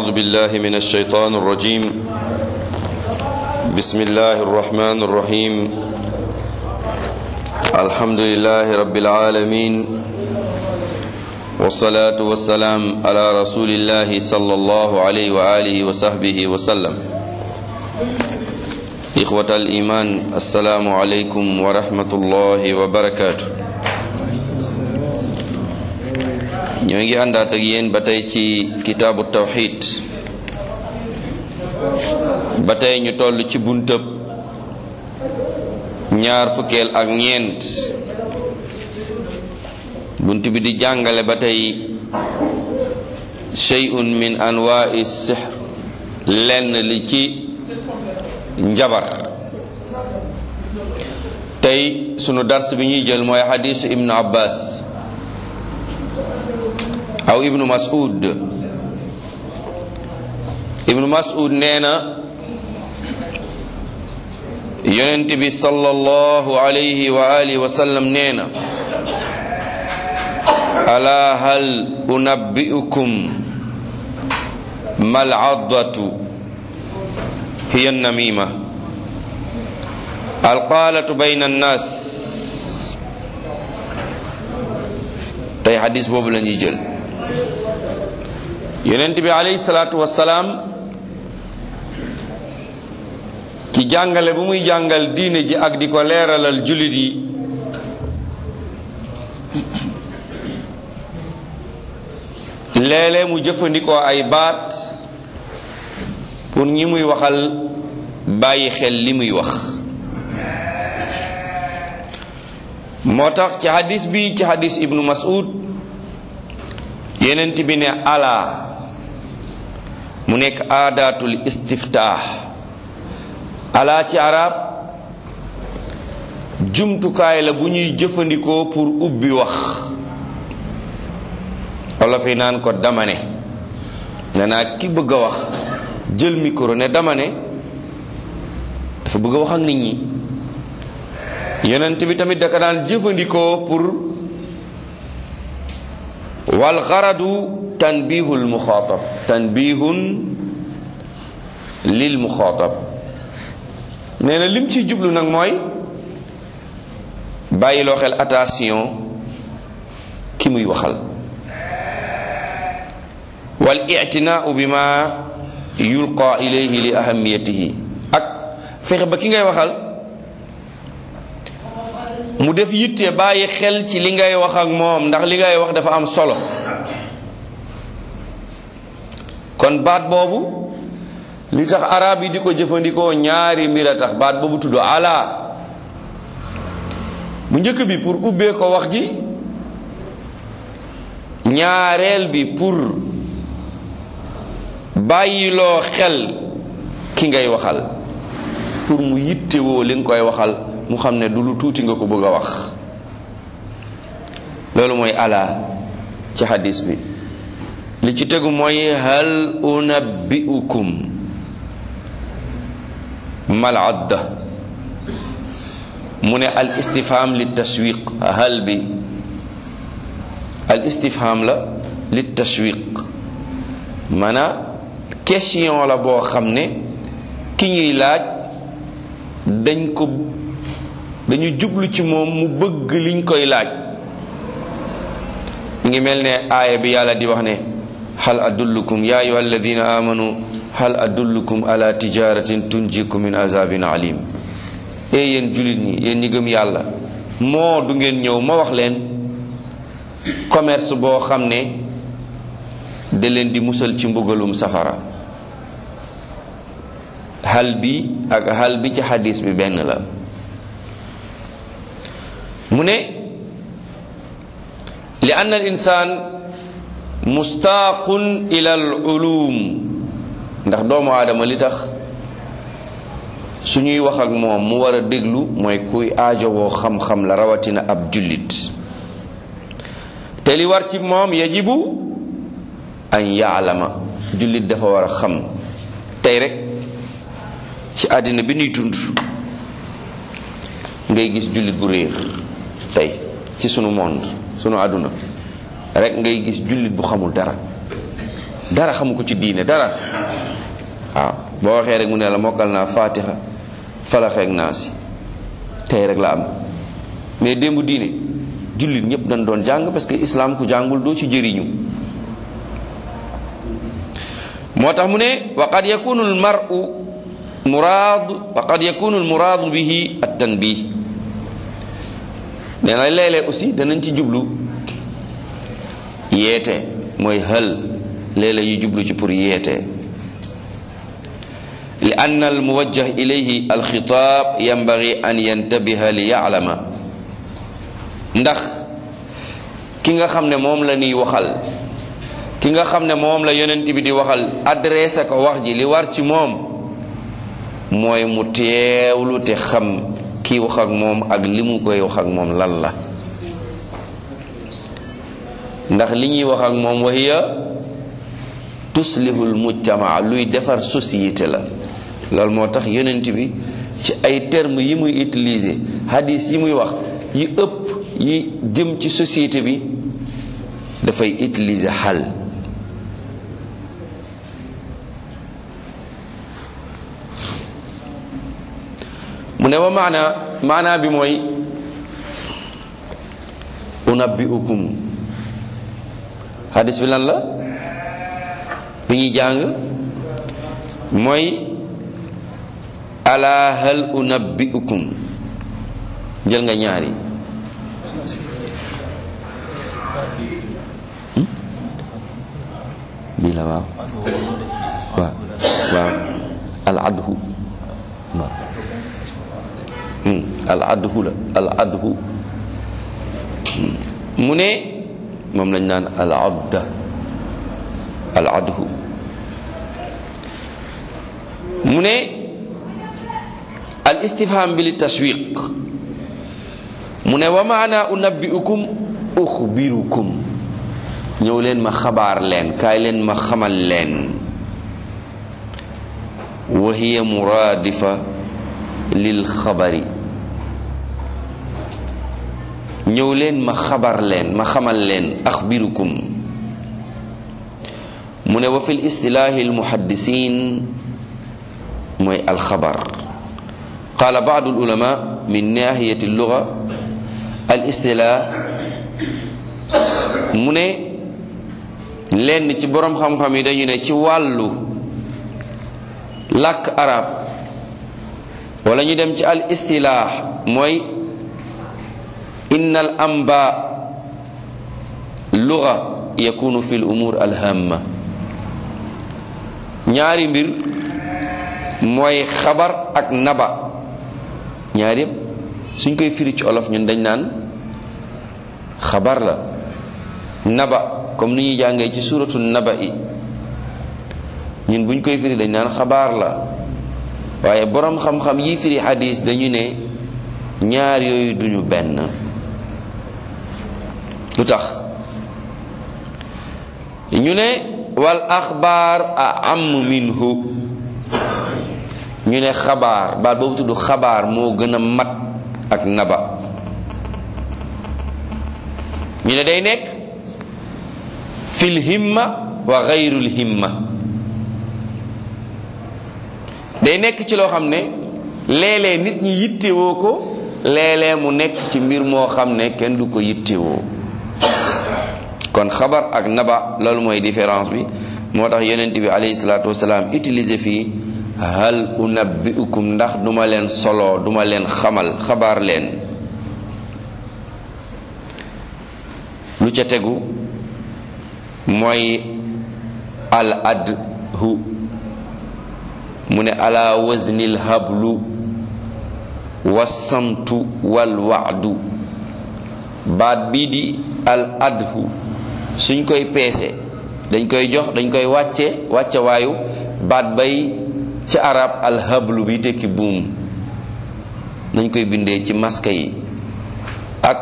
أعوذ بالله من الشيطان الرجيم بسم الله الرحمن الرحيم الحمد لله رب العالمين والصلاة والسلام على رسول الله صلى الله عليه وآله وصحبه وسلم إخوة الإيمان السلام عليكم ورحمة الله وبركاته ñoo ngi àndaat ak yéen ba tey ci kitaabu tawxid ba tey ñu toll ci buntëb ñaar fukkeel ak ñeent bunt bi di jàngale ba tey shay'un min anwa'i sihr lenn li ci njabar tey sunu dars bi ñuy jël mooy xadiisu ibnu abbas aw ibnu mas'ud ibnu mas'ud nee na yonent bi sallallahu alayhi wa alihi wa sallam nee na ala hal unabbi'ukum mal addatu hiya namima alqaalatu bayna annas tey xadis boobu la ñuy jël yonent bi alayhi salaatu wassalaam ci jàngale bu muy jàngal diine ji ak di ko leeralal jullit yi léeg-léeg mu jëfandikoo ay baat pour ñi muy waxal bàyyi xel li muy wax moo tax ci hadis bi ci hadis ibnu mas'ud yenent bi ne ala mu nekk aadaatul istiftaax ala ci arab jumtukaay la bu ñuy jëfandikoo pour ubbi wax walla fi naan ko dama ne ne naa ki bëgg a wax jël micro ne dama ne dafa bëgg a wax ak nit ñi yonent bi tamit daka daan jëfandikoo pour wal xaradu tanbihul muxaatab tanbihun lil muxaatab nee na lim ci jublu nag mooy bàyyiloo xel attention ki muy waxal wal ictinaau bi ma yulqa ilayhi li ahamiyatihi ak fexe ba ki ngay waxal mu def yitte bàyyi xel ci li ngay wax ak moom ndax li ngay wax dafa am solo kon baat boobu li tax arab yi di ko jëfandikoo ñaari mbir a tax baat boobu tudd ala bu njëkk bi pour ubbee ko wax ji ñaareel bi pour bàyyiloo xel ki ngay waxal pour mu yittewoo li nga koy waxal mu xam ne du lu tuuti nga ko bëgg a wax loolu mooy ala ci hadis bi li ci tegu mooy hal unabbiukum mal adda mu ne al istifham li tashwiq hal bi al istifham la li tashwiq maanaam question la boo xam ne ki ñuy laaj dañ ko dañu jublu ci moom mu bëgg liñ koy laaj mi ngi mel ne aaya bi yàlla di wax ne hal adullukum ya ayuha alladina amanu hal adullukum ala tijaratin tunjikum min azabin alim e yéen julit ñi yéen ñi gëm yàlla moo du ngeen ñëw ma wax leen commerce boo xam ne da leen di musal ci mbugalum safara hal bi ak hal bi ci xadis bi benn la mu ne li anna al insaan mustaaqun ila al ulum ndax doomu aadama li tax suñuy wax ak moom mu war a déglu mooy kuy aajowoo xam-xam la rawatina ab jullit te li war ci moom yajibu an yaalama jullit dafa war a xam tey rek ci àddina bi nuy dund ngay gis jullit bu réer tey ci sunu monde sunu àdduna rek ngay gis jullit bu xamul dara dara xamu ko ci diine dara waaw boo waxee rek mu ne la mokkal naa fatiha falaxeek naa si tey rek la am mais démb diine jullit ñëpp dañ doon jàng parce que islam ku jàngul doo ci jëriñu moo tax mu ne wa qad yakunu al mar'u muraad wa qad yakunu al muraadu bihi at tanbih nee na léeg-léeg aussi danañ ci jublu yeete mooy hal léeg-léeg yu jublu ci pour yeete li anna al muwajjah ilayhi al xitaab yanbaghi an yantabiha li ya'lama ndax ki nga xam ne moom la ñuy waxal ki nga xam ne moom la yonent bi di waxal adressé ko wax ji li war ci moom mooy mu teewlu te xam kii wax ak moom ak li mu koy wax ak moom lan la ndax li ñuy wax ak moom wahiya tuslihul mujtama luy defar société la loolu moo tax yonent bi ci ay termes yi muy utiliser hadis yi muy wax yi ëpp yi jëm ci société bi dafay utiliser xal mu ne wa maana maana bi mooy unabbiukum hadis bi lan la bi ñuy jàng mooy ala hal unabbiukum jël nga ñaari bii la waaw waaw waaw al adhu waaw al adhu la al adhu mu ne moom lañ naan al adda al adhu mu ne al istifham bi li tashwiq mu ne wa maana unabbiukum uxbirukum ñëw leen ma xabaar leen kaay leen ma xamal leen wa hiya muraadifa lil xabari ñëw leen ma xabar leen ma xamal leen axbirukum mu ne wa fi l istilaahi almuhaddisiin mooy alxabar qaala baadu alulama min nahiyati alluga al istilaah mu ne lenn ci boroom xam-xam yi dañu ne ci wàllu làkk arab wala ñu dem ci al istilaax mooy inna al amba luga yakunu fi l umur alhamma ñaari mbir mooy xabar ak naba ñaar yépp suñ koy firi ci olof ñun dañ naan xabar la naba comme ni ñuy jàngee ci suratu naba i ñun buñ koy firi dañ naan xabaar la waaye boroom xam-xam yi firi xadis dañu ne ñaar yooyu duñu benn lu tax ñu ne wal axbaar a am minhu ñu ne xabaar baat boobu tudd xabaar moo gën a mat ak naba ñu ne day nekk fil himma wa gayrul himma day nekk ci loo xam ne léeg-léeg nit ñi yittewoo ko léeg-léeg mu nekk ci mbir moo xam ne kenn du ko yittewoo kon xabar ak naba loolu mooy différence bi moo tax yonent bi alayhi salaatu wasalaam utiliser fii hal unabbiukum ndax duma leen solo duma leen xamal xabaar leen lu ca tegu mooy al adhu mu ne ala waznil hablu wasamtu wal waadu baat bii di al adhu suñ koy peese dañ koy jox dañ koy wàcce wàcce waayu baat bay ci arab al hablu bi tekki buum dañ koy bindee ci maska yi ak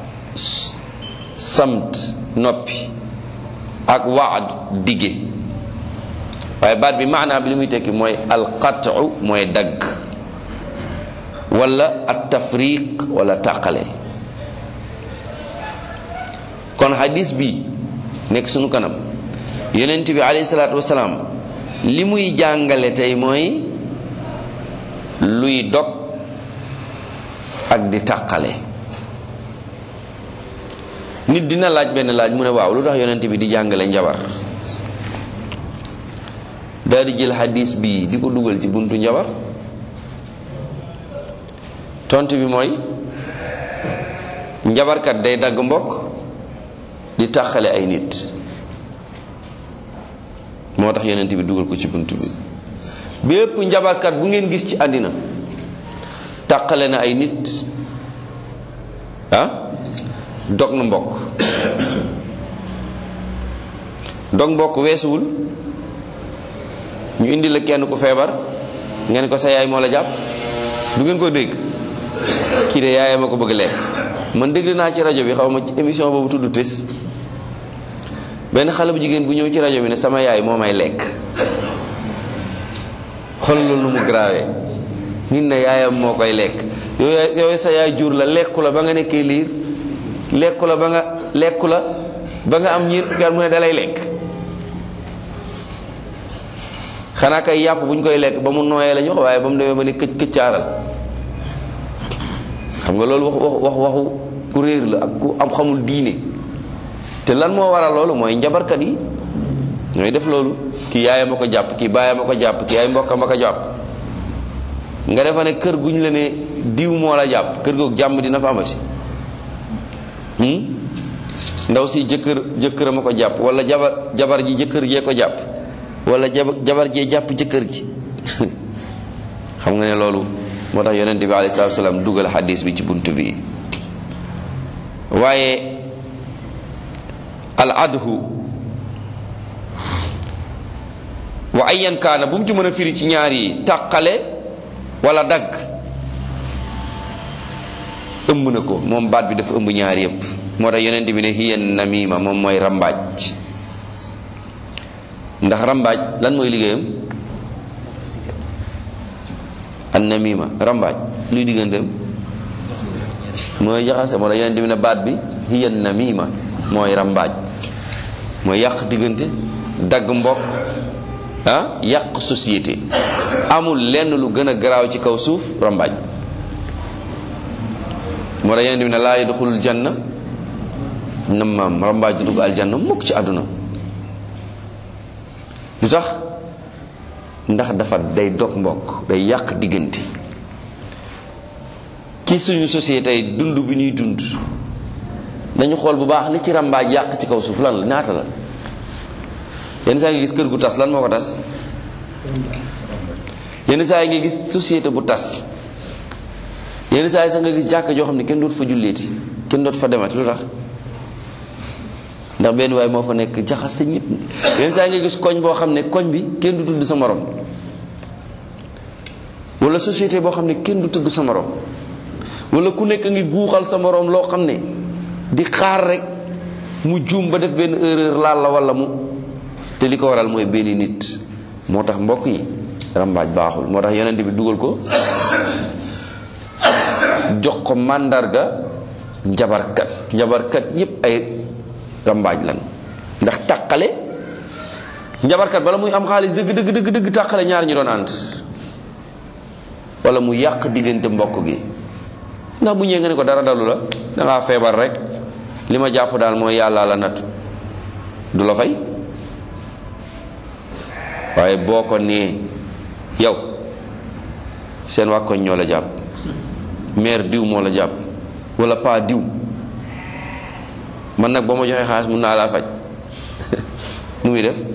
samt noppi ak waad dige waaye baat bi maanaa bi li muy tekki mooy alqatu mooy dagg wala at tafriq wala tàqale kon hadis bi nekk sunu kanam yonent bi alayhi salaatu wasalaam li muy jàngale tey mooy luy dog ak di tàqale nit dina laaj benn laaj mu ne waaw lu tax yonent bi di jàngale njabar daal di jël hadis bi di ko dugal ci buntu njabar tontu bi mooy njabarkat day dagg mbokk di tàqale ay nit moo tax yonent bi dugal ko ci buntu bi bépp njabarkat bu ngeen gis ci àddina tàqale na ay nit ah dog na mbokk dog mbokk weesuwul ñu indi la kenn ku feebar ngeen ko sa yaay moo la jàpp du ngeen ko dégg kii de yaayam a ko bëgg lekk man dégg naa ci rajo bi xaw ma ci émission boobu tudd tes benn xale bu jigéen bu ñëw ci rajo bi ne sama yaay moo may lekk xool loolu nu mu grave nit ne yaayam moo koy lekk yow yow sa yaay jur la lekku la ba nga nekkee liir lekku la ba nga lekku la ba nga am ñiir fukki at mu ne dalay lekk xanaa kay yàpp bu ñu koy lekk ba mu nooyee la ñu wax waaye ba mu demee ba ne këcc këccaaral xam nga loolu wax wax waxu ku réer la ak ku am xamul diine te lan moo waral loolu mooy njabarkat yi ñooy def loolu kii yaayam a ko jàpp kii baayam a ko jàpp kii ay mbokkam a ko jàpp nga defa ne kër guñ la ne diw moo la jàpp kër googu jàmm dina fa amati ndaw si jëkkër jëkkëram a ko jàpp wala jabar jabar ji jëkkër jee ko jàpp wala jabar jee jàpp jëkkër ji xam nga ne loolu moo tax yonent bi alayhi salaatu salaam dugal xadis bi ci bunt bi waaye al adhu wa ayyan kaana bu mu ci mën a firi ci ñaar yi tàqale wala dagg ëmb na ko moom baat bi dafa ëmb ñaar yépp moo tax yonent bi ne hiya namima moom mooy rambaaj ndax rambaaj lan mooy liggéeyam an namima rambaaj luy digganteem mooy jaxase moo tax yonent bi ne baat bi hiya namima mooy rambaaj mooy yàq diggante dagg mbokk ah yàq société amul lenn lu gën a garaaw ci kaw suuf rambaaj moo tax yonent bi ne laa yadxulul janna nammaam rambaaj du dugg aljanna mukk ci àdduna lu tax ndax dafa day dog mbokk day yàq diggante ci suñu société yi dund bi ñuy dund dañu xool bu baax li ci rambaaj yàq ci kaw suuf lan la ñaata la yenn saa yi nga gis kër gu tas lan moo ko tas yenn saa yi nga gis société bu tas yenn saa yi sax nga gis jàkka joo xam ne kenn dootu fa julleeti kenn dootu fa demati lu tax ndax benn waay moo fa nekk jaxas sa ñëpp yenn saa yi nga gis koñ boo xam ne koñ bi kenn du tudd sa morom wala société boo xam ne kenn du tudd sa morom wala ku nekk ngi guuxal sa morom loo xam ne di xaar rek mu juum ba def benn erreur laal la wala mu te li ko waral mooy benn nit moo tax mbokk yi rambaaj baaxul moo tax yonent bi dugal ko jox ko màndarga njabarkat njabarkat yépp ay rambaaj lan ndax tàqale njabarkat bala muy am xaalis dëgg dëgg dëgg dëgg tàqale ñaar ñu doon ànd wala mu yàq diggante mbokk gi ndax bu ñëwee nga ne ko dara dalu la dangaa feebar rek li ma jàpp daal mooy yàlla la natt du la fay waaye boo ko nee yow seen waa koñ ñoo la jàpp maire diw moo la jàpp wala pa diw man nag boo ma joxee xaalis mun naa laa faj nu muy def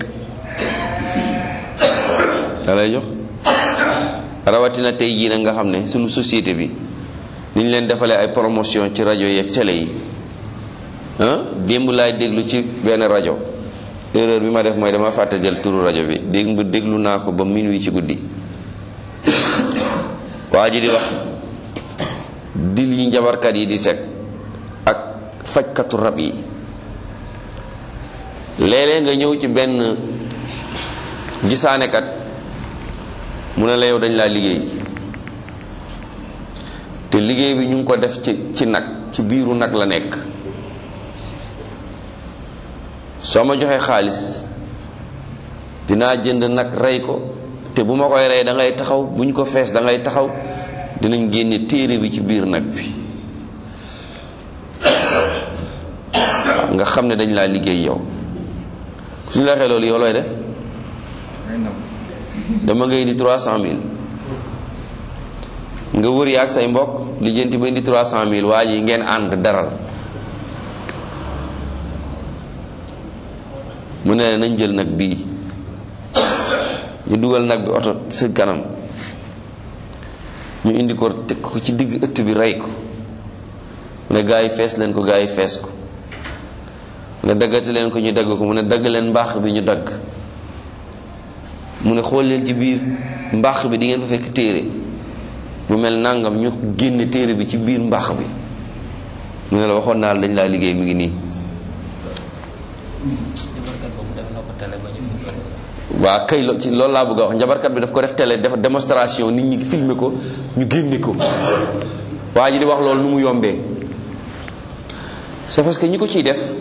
da lay jox rawatina tey jii nag nga xam ne suñu société bi ni ñu leen defalee ay promotion ci rajo yeeg télé yi ah démb laay déglu ci benn rajo erreur bi ma def mooy dama fàtte jël turu rajo bi démb déglu naa ko ba minuit ci guddi waa ji di wax dil yi njabarkat yi di teg ak fajkatu rab yi léeg-léeg nga ñëw ci benn gisaanekat mu ne la yow dañ laa liggéey te liggéey bi ñu ngi ko def ci ci nag ci biiru nag la nekk soo ma joxee xaalis dinaa jënd nag rey ko te bu ma koy rey da ngay taxaw buñ ko fees da ngay taxaw dinañ génne téere bi ci biir nag bi nga xam ne dañ laa liggéey yow suñu la waxee loolu yow looy def dama nga indi trois cent mille nga wër yaag say mbokk lijjanti ba indi trois cent mille waa ji ngeen ànd daral mu ne nañ jël nag bii ñu dugal nag bi oto sa kanam ñu indi ko teg ko ci digg ëtt bi rey ko ne gaa yi fees leen ko gaa yi fees ko ne daggati leen ko ñu dagg ko mu ne dagg leen mbaax bi ñu dagg mu ne xool leen ci biir mbaax bi di ngeen fa fekk téere bu mel nangam ñu génne téere bi ci biir mbaax bi mu ne la waxoon naa la dañ laa liggéey mi ngi nii waa kay lo ci loolu laa bëgg a wax njabarkat bi daf ko def télé def démonstration nit ñi filmer ko ñu génne ko waa ji di wax loolu nu mu yombee c'est parce que ñi ko ciy def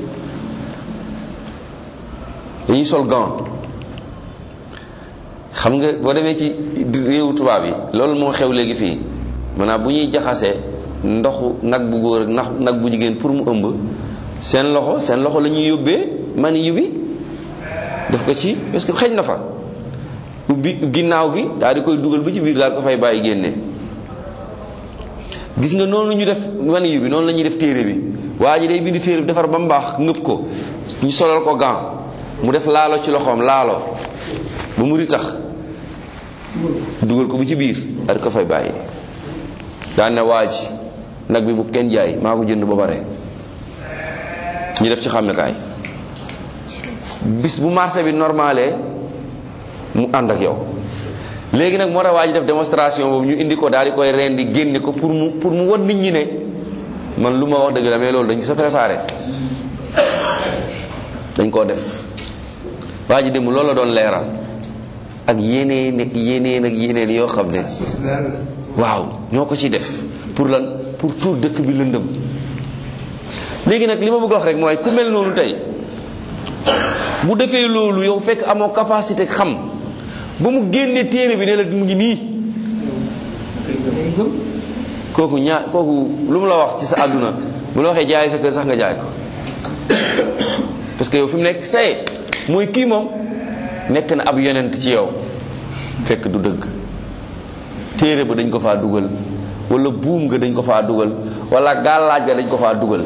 dañuy sol gant xam nga boo demee ci réewu tubaab yi loolu moo xew léegi fii maanaam bu ñuy jaxasee ndoxu nag bu góor ak nax nag bu jigéen pour mu ëmb seen loxo seen loxo la ñuy yóbbee mani yu bi def ko ci parce que xëj na fa ubbi ginnaaw gi daal di koy dugal ba ci biir daal ko fay bàyyi génne gis nga noonu ñu def mani yu bi noonu la ñuy def téere bi waa ji day bind téere bi defar ba mu baax ngëpp ko ñu solal ko gant mu def laalo ci loxoom laalo ba mu ri tax dugal ko bu ci biir daal di ko fay bàyyi daan ne waa ji nag bi bu kenn jaay maa ko jënd ba pare ñu def ci xàmmekaay bis bu marché bi normalé mu ànd ak yow léegi nag moo tax waa ji def démonstration boobu ñu indi ko daal di koy rendi génne ko pour mu pour mu wan nit ñi ne man lu ma wax dëgg la mais loolu dañ ko sa préparé dañ koo def waa ji dem loolu la doon leeral ak yeneen ak yeneen ak yeneen yoo xam ne waaw ñoo ko ci def pour lan pour tout dëkk bi lëndëm léegi nag li ma bëgg wax rek mooy ku mel noonu tey bu defee loolu yow fekk amoo capacité xam ba mu génne téere bi ne la mu ngi nii kooku ñaa kooku lu mu la wax ci sa àdduna bu la waxee jaay sa kër sax nga jaay ko parce que yow fi mu nekk say mooy kii moom nekk na ab yonent ci yow fekk du dëgg téere ba dañ ko faa dugal wala buum nga dañ ko faa dugal wala gàllaaj ga dañ ko faa dugal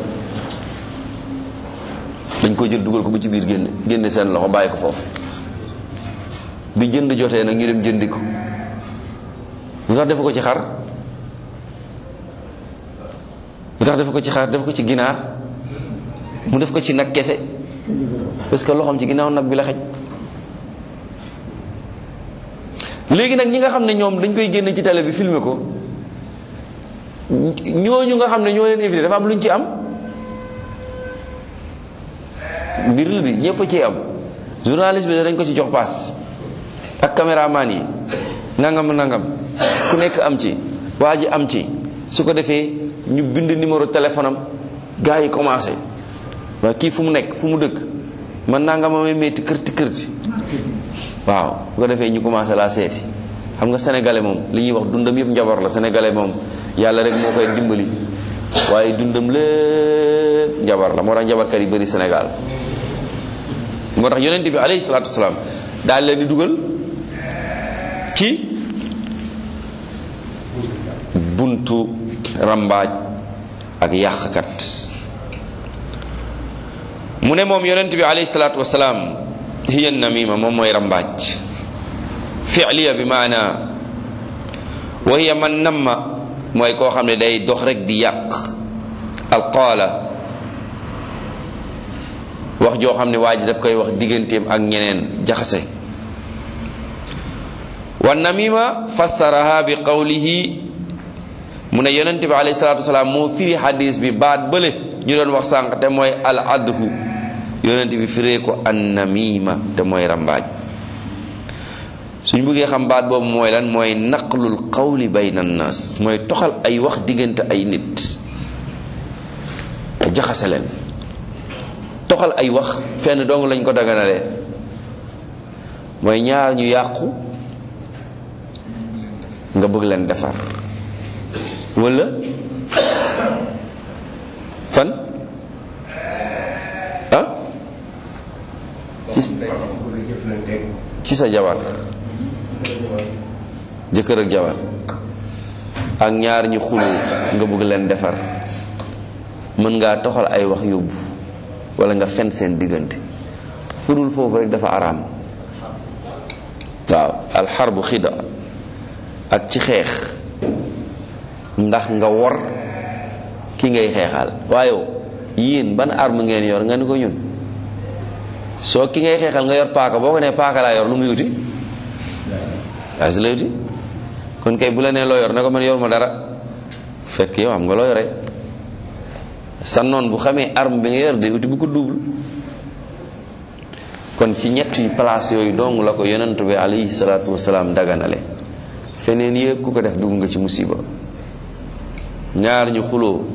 dañ ko jël dugal ko bu ci biir génne génne seen loxo bàyyi ko foofu bi jënd jotee nag ñu dem jëndi ko lu tax defu ko ci xar lu tax defu ko ci xar def ko ci ginaar mu def ko ci nag kese parce que loxoom ci ginnaaw nag bi la xej léegi nag ñi nga xam ne ñoom dañ koy génne ci télé bi filmer ko ñooñu nga xam ne ñoo leen invité dafa am lu ñu ci am mbir la bi ñëpp ci am journaliste bi dañ ko ci jox paas ak caméraman yi nangam nangam ku nekk am ci waa ji am ci su ko defee ñu bind numéro téléphone am gars yi commencé waa kii fu mu nekk fu mu dëkk man nangam amee metti kërti kërti waaw bu ko defee ñu commencé laa seeti xam nga sénégalais moom li ñuy wax dundam yëpp njabar la sénégalais moom yàlla rek moo koy dimbali waaye dundam lépp njabar la moo tax njabarkat yi bëri Sénégal moo tax yonent bi alayhi salaatu wasalaam daal leen di dugal ci buntu rambaaj ak yàqkat mu ne moom yonent bi alayhi salaatu wasalaam hiya namima moom mooy rambaaj fi'liya bi maana wa hiya man namma mooy koo xam ne day dox rek di yàq alqaala wax joo xam ne waa ji daf koy wax digganteem ak ñeneen jaxase wa namima fastaraha bi qawlihi mu ne yonente bi alayhi salatu wasalaam moo firi hadis bi baat bële ñu doon wax sànq te mooy al adhu yonente bi firee ko an namima te mooy rambaaj suñ bëggee xam baat boobu mooy lan mooy naqlul qawli bayna annas mooy toxal ay wax diggante ay nit jaxase leen toxal ay wax fenn dong lañ ko daganalee mooy ñaar ñu yàqu nga bëgg leen defar wala fan ah ci ci sa jabar jëkkër ak jabar ak ñaar ñu xulu nga bëgg leen defar mën ngaa toxal ay wax yóbbu wala nga fen seen diggante fudul foofu rek dafa araam waaw alxarbu xida ak ci xeex ndax nga wor ki ngay xeexal waaye yéen ban arme ngeen yor nga ni ko ñun soo ki ngay xeexal nga yor paaka boo ko nee paaka laa yor lu muy uti waa si lay uti kon kay bu la nee loo yor ne ko man yor ma dara fekk yow am nga loo yore sa noon bu xamee arme bi nga yor day uti bu ko double kon ci ñett yu place yooyu dong la ko yonent bi alayhi salaatu wasalaam daganale feneen yëpp ku ko def dugg nga ci musiba ñaar ñu xuloo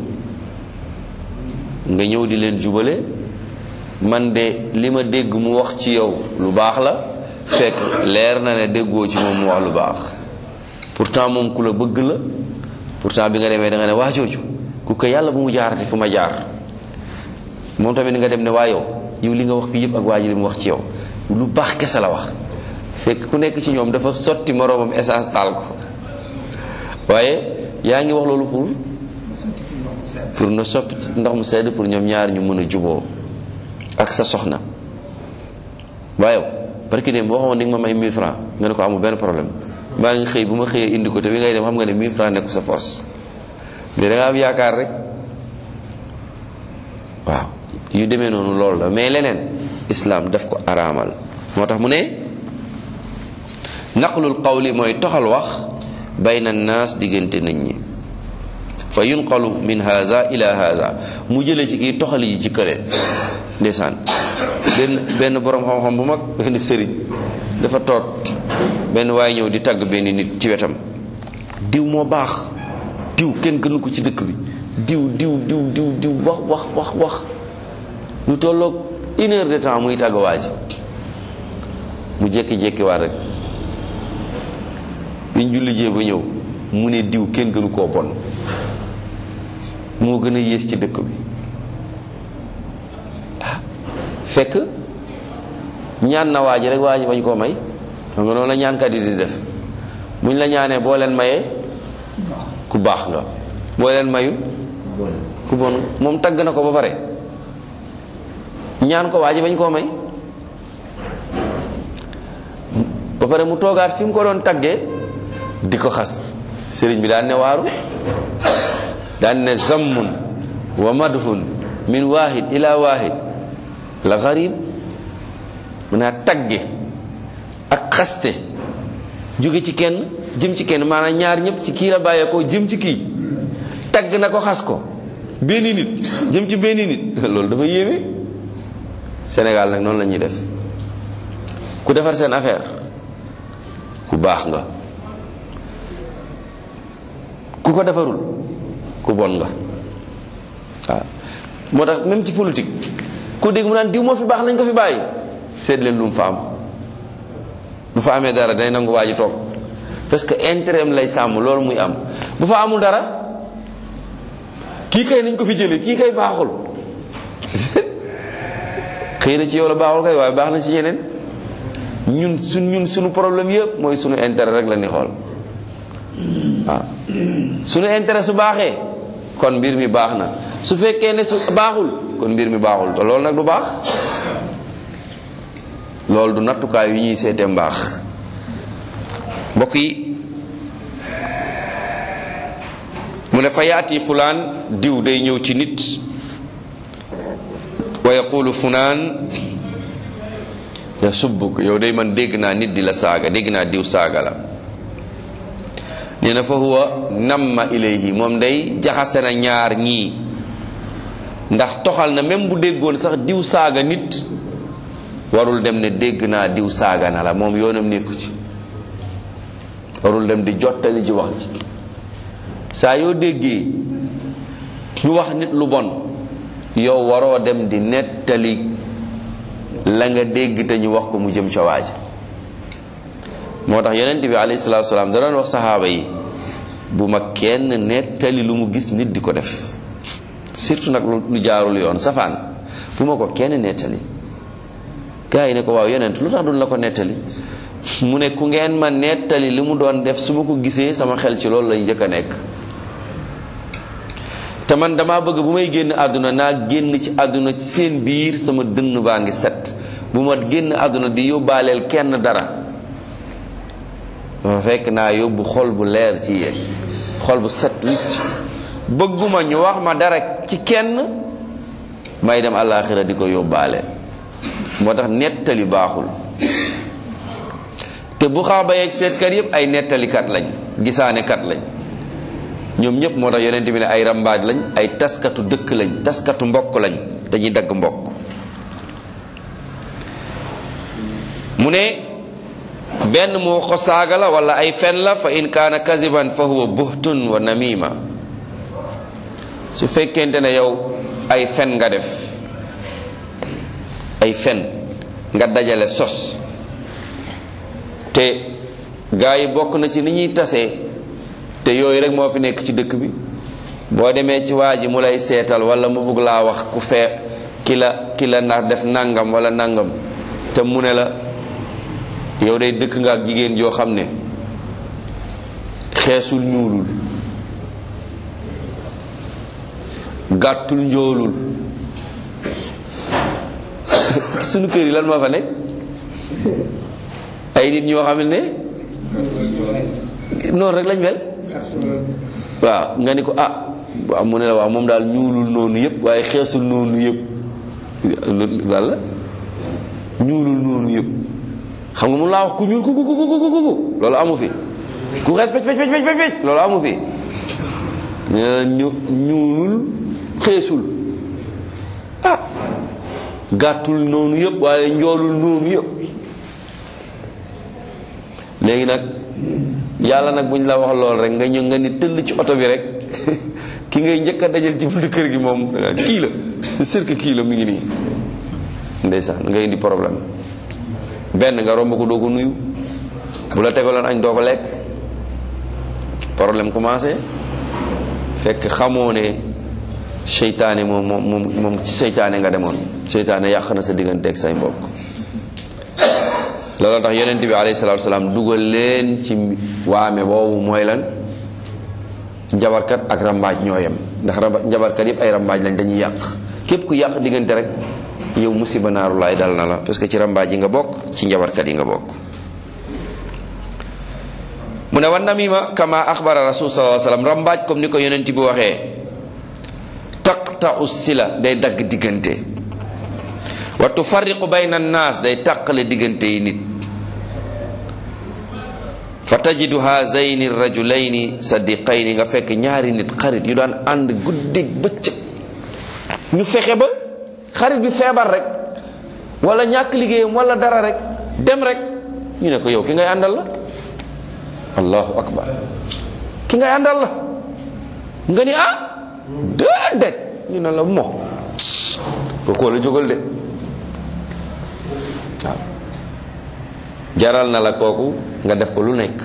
nga ñëw di leen jubale man de li ma dégg mu wax ci yow lu baax la fekk leer na ne déggoo ci moom mu wax lu baax pourtant moom ku la bëgg la pourtant bi nga demee da nga ne waa jooju ku ko yàlla bu mu jaarati fu ma jaar moom tamit nga dem ne waa yow yow li nga wax fii yëpp ak waa ji li mu wax ci yow lu baax kese la wax fekk ku nekk ci ñoom dafa sotti moroomam essence taal ko waaye yaa ngi wax loolu pour pour na soppi ndox mu sedd pour ñoom ñaar ñu mën a juboo ak sa soxna waaye parce que dem boo xamoon di nga ma may 1000 francs nga ne ko amul benn problème maa ngi xëy bu ma xëyee indi ko te bi ngay dem xam nga ne 1000 francs nekku sa poos mais da nga am yaakaar rek waaw yu demee noonu loolu la mais leneen islam daf ko araamal moo tax mu ne naqlul qawli mooy toxal wax bayna naas diggante nit ñi fa yunqalu min haza ila haza mu jële ci kii toxali ji ci kële ndeysaan benn benn borom xam-xam bu mag benn sëriñ dafa toog benn waaye ñëw di tagg benn nit ci wetam diw moo baax diw kenn gënu ko ci dëkk bi diw diw diw diw diw wax wax wax wax lu tolloog une heure de temps muy tàgg waa ji mu jékki-jékki waat rek biñ julli jee ba ñëw mu ne diw kenn gënu koo bon moo gën a yées ci dëkk bi fekk ñaan na waa ji rek waa ji bañ koo may xam nga noonu la ñaankat yi di def buñ la ñaanee boo leen mayee ku baax nga boo leen mayul ku bon moom tagg na ko ba pare ñaan ko waa ji bañ koo may ba pare mu toogaat fi mu ko doon taggee di ko xas sëriñ bi daan ne waaru daan ne zammun wa madhun min wahid ila wahid la garib mun naa tagge ak xaste jóge ci kenn jëm ci kenn maanaam ñaar ñëpp ci kii la bàyyeekoo jëm ci kii tagg na ko xas ko benn nit jëm ci benn nit loolu dafa yéeme Sénégal nag noonu la ñuy def ku defar seen affaire ku baax nga ku ko defarul ku bon nga waaw moo tax même ci politique ku dégg mu naan diw moo fi baax nañ ko fi bàyyi seet leen lu mu fa am bu fa amee dara day nangu waa ji toog parce que intérêt am lay sàmm loolu muy am bu fa amul dara kii kay nañ ko fi jëlee kii kay baaxul xëy na ci yow la baaxul kay waaye baax na ci yeneen ñun su ñun suñu problème yëpp mooy suñu intérêt rek la ni xool waaw suñu intérêt su baaxee kon mbir mi baax na su fekkee ne su baaxul kon mbir mi baaxul te loolu nag du baax loolu du nattukaay yu ñuy seetee mbaax mbokk yi mu ne fa yaati fulaan diw day ñëw ci nit wa yaqulu funaan ya subbuk yow day man dégg naa nit di la saaga dégg naa diw saaga la nee na fa huwa namma ilayhi moom day jaxase na ñaar ñii ndax toxal na même bu déggoon sax diw saaga nit warul dem ne dégg naa diw saaga na la moom yoonam nekku ci warul dem di jottali ji wax ji saa yoo déggee ñu wax nit lu bon yow waroo dem di nettali la nga dégg te ñu wax ko mu jëm ca waaja moo tax yonent bi alayhi salaatu salaam da doon wax saxaaba yi bu ma kenn nettali lu mu gis nit di ko def surtout nag lu jaarul yoon safaan bu ma ko kenn nettali gaa yi ne ko waaw yonent lu tax duñ la ko nettali mu ne ku ngeen ma nettali li mu doon def su ma ko gisee sama xel ci loolu lay njëkk a nekk te man dama bëgg bu may génn àdduna naa génn ci àdduna ci seen biir sama dënn baa ngi set bu ma génn àdduna di yóbbaaleel kenn dara ma fekk naa yóbbu xol bu leer ci yéen xol bu set wicc bëgguma ñu wax ma dara ci kenn may dem àllaaxira di ko yóbbaale moo tax nettali baaxul te bu xaaba yeeg seetkat yépp ay nettalikat lañ gisaanekat lañ ñoom ñëpp moo tax yonent bi ne ay rambaaj lañ ay taskatu dëkk lañ taskatu mbokk lañ dañuy dagg mbokk mu ne benn mu ko saaga la wala ay fen la fa in kaana kaziban fa huwa buhtun wa namima su fekkente ne yow ay fen nga def ay fen nga dajale sos te gaa yi bokk na ci ni ñuy tasee te yooyu rek moo fi nekk ci dëkk bi boo demee ci waa ji mu lay seetal wala mu bugg laa wax ku fee ki la ki la na def nangam wala nangam te mu ne la yow day dëkk nga ak jigéen joo xam ne xeesul ñuulul gàttul njoolul sunu kër yi lan moo fa nekk ay nit ñoo xam ne noonu rek lañ mel waaw nga ni ko ah waaw mu ne la waaw moom daal ñuulul noonu yëpp waaye xeesul noonu yëpp walla ñuulul noonu yëpp xam nga mun laa wax ku ñuul ku ku ku ku ku loolu amu fi ku xees pecc pecc pecc pecc loolu amu fi nee na ñu ñuulul xeesul ah gàttul noonu yëpp waaye njoolul noonu yëpp léegi nag yàlla nag bu ñu la wax lool rek nga ñëw nga ni tëll ci oto bi rek ki ngay njëkk a dajal ci buntu kër gi moom kii la c'est sûr que kii la mi ngi nii ndeysaan nga indi problème benn nga romb ko doo ko nuyu bu la tegaloon añ doo ko lekk problème commencé fekk xamoo ne seytaane moom moom moom ci seytaane nga demoon seytaane yàq na sa digganteeg say mbokk loolu tax yonent bi alayhi salaatu salaam dugal leen ci waame boobu mooy lan njabarkat ak rambaaj ñoo yem ndax njabarkat yëpp ay rambaaj lañ dañuy yàq képp ku yàq diggante rek yow musiba naaru laay dal na la parce que ci rambaaj yi nga bokk ci njabarkat yi nga bokk mu ne wan namima kama axbara rasul sallallahu alayhi wasallam rambaaj comme ni ko yonent bi waxee taqta'u sila day dagg diggante wa tufarriqu bayna annaas day tàqale diggante yi nit fa tajidu hazayni rajulayni sadiqayni nga fekk ñaari nit xarit yu daan ànd guddeeg bëccëg ñu fexe ba xarit bi feebar rek wala ñàkk liggéeyam wala dara rek dem rek ñu ne ko yow ki ngay àndal la allahu akbar ki ngay àndal la nga ni ah déedéet ñu ne la mo ko koo la jógal de waaw jaral na la kooku nga def ko lu nekk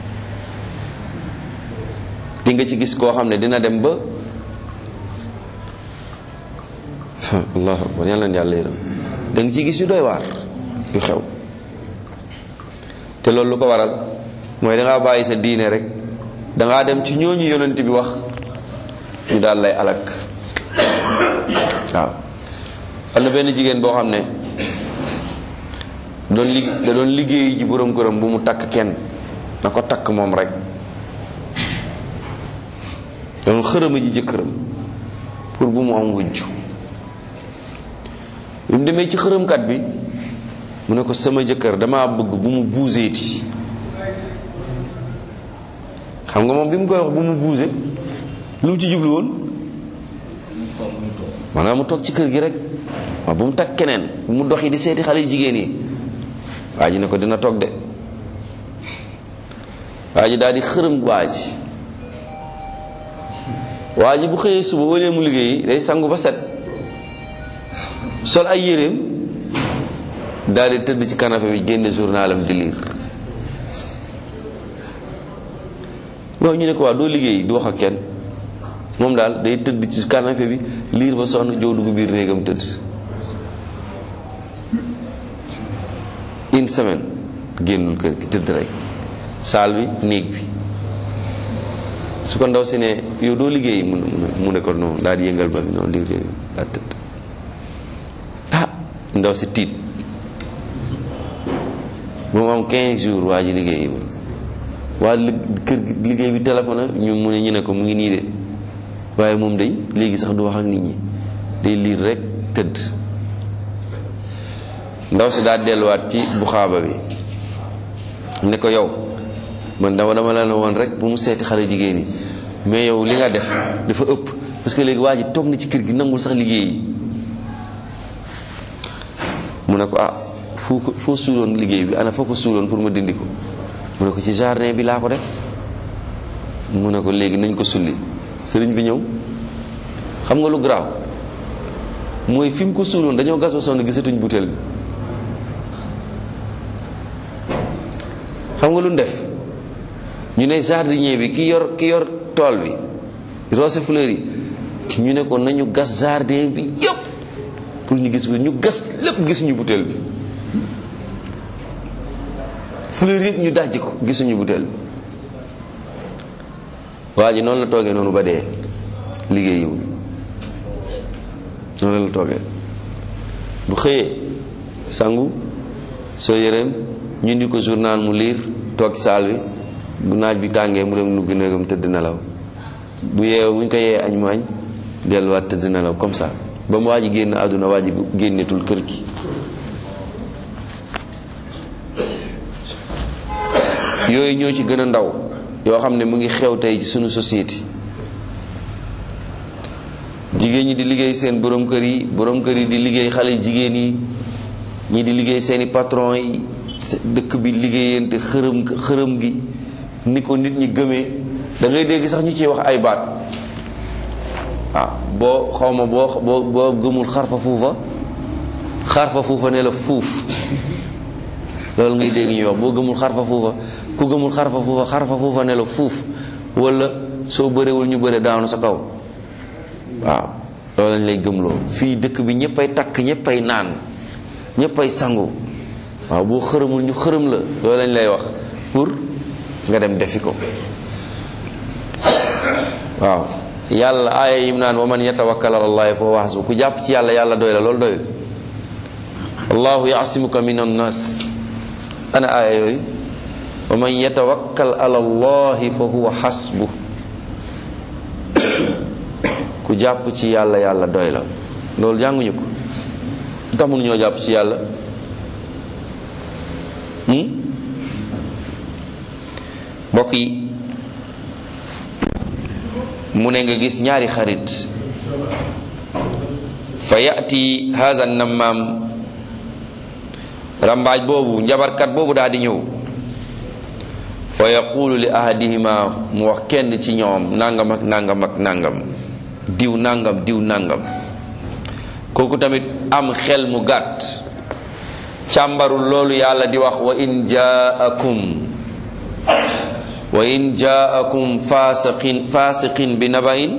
di nga ci gis koo xam ne dina dem ba allahu akbar yàlla na yàlla yërëm da nga ci gis yu doy waar yu xew te loolu lu ko waral mooy dangaa bàyyi sa diine rek dangaa dem ci ñooñu yonent bi wax ñu daal lay alak waaw am na benn jigéen boo xam ne doon lig da doon liggéey ji borom këram bu mu takk kenn na ko takk moom rek doon xërëma ji jëkkëram pour bu mu am wujj bi mu demee ci xërëmkat bi mu ne ko sama jëkkër dama bëgg bu mu buuseeti xam nga moom bi mu koy wax bu mu buuse lu mu ci jublu woon maanaam mu toog ci kër gi rek waaw bu mu takk keneen bu mu doxi di seeti xale jigéen yi waa ji ne ko dina toog de waa ji daal di xërëm waa ji waa ji bu xëyee suba wala mu liggéey day sangu ba set sol ay yéreem daal di tëdd ci canapé bi génne journalam di lire waaw ñu ne ko waaw doo liggéey du wax ak kenn moom daal day tëdd ci canapé bi liir ba sonn jow dugg biir néegam tëdd une semaine génnul kër gi tëdd rek saal bi néeg bi su ko ndaw si ne yow doo liggéey mu mu ne ko noonu daal di yëngal ba bi noonu liggéey daal tëdd ah ndaw si tiit ba mu am 15 jours waa ji liggéey waa kër liggéey bi téléphone ñu mu ne ñu ne ko mu ngi nii de waaye moom day léegi sax du wax ak nit ñi day liir rek tëdd ndaw si daal delluwaat ci buxaaba bi ne ko yow man dama dama la ne woon rek bu mu seeti xale jigéen yi mais yow li nga def dafa ëpp parce que léegi waa ji toog na ci kër gi nangul sax liggéey yi mu ne ko ah foo ko foo suuloon liggéey bi ana foo ko suuloon pour ma dindi ko mu ne ko ci jardin bi laa ko def mu ne ko léegi nañ ko sulli sëriñ bi ñëw xam nga lu garaaw mooy fi mu ko suuloon dañoo gas ba sonn gisatuñ butéel bi xam nga lu ñu def ñu ne jardinier bi ki yor ki yor tool bi rose fleur yi ñu ne ko nañu gas jardin bi yëpp pour ñu gis ñu gas lépp gisuñu butéel bi fleur yëpp ñu dajji ko gisuñu butéel bi waa ji noonu la toogee noonu ba dee liggéeyiwul noonu la toogee bu xëyee sangu soo yëreem ñu indi ko journal mu liir toog ci saal bi bu naaj bi tàngee mu dem nugg néegam tëdd nelaw bu yeewee bu ñu ko yee añ mu añ delluwaat tëdd nelaw comme ça ba mu waa ji génn àdduna waa ji génnetul kër gi yooyu ñoo ci gën a ndaw yoo xam ne mu ngi xew tey ci sunu société jigéen ñi di liggéey seen borom kër yi borom kër yi di liggéey xale jigéen yi ñi di liggéey seeni patron yi dëkk bi liggéeyante xërëm xërëm gi ni ko nit ñi gëmee da ngay dégg sax ñu ciy wax ay baat waaw boo xawma boo boo boo gëmul xarfa fuufa xarfa fuufa ne la fuuf loolu ngay dégg ñuy wax boo gëmul xarfa fuufa ku gëmul xarfa fuufa xarfa fuufa ne la fuuf wala soo bërewul ñu bëre daanu sa kaw waaw loolu lañ lay gëmloo fii dëkk bi ñëppay takk ñëppay naan ñëppay sangu waaw boo xërëmul ñu xërëm la loolu lañ lay wax pour nga dem defi ko waaw yàlla aaya yim naan wa man yatawakkal ala allahi fa huwa hasbu ku jàpp ci yàlla yàlla doy la loolu doyul allahu yaasimuka min annas ana aaya yooyu wa man yatawakkal ala allahi fa huwa hasbu ku jàpp ci yàlla yàlla doy la loolu jànguñu ko lu tax mënuñoo jàpp ci yàlla mbokk yi mu ne nga gis ñaari xarit fa yati haza nammaam rambaaj boobu njabarkat boobu daal di ñëw fa yaqulu li ahadihima mu wax kenn ci ñoom nangam ak nangam ak nangam diw nangam diw nangam kooku tamit am xel mu gàtt càmbarul loolu yàlla di wax wa in jaakum wa in jaakum fasiqin fasiqin bi naba'in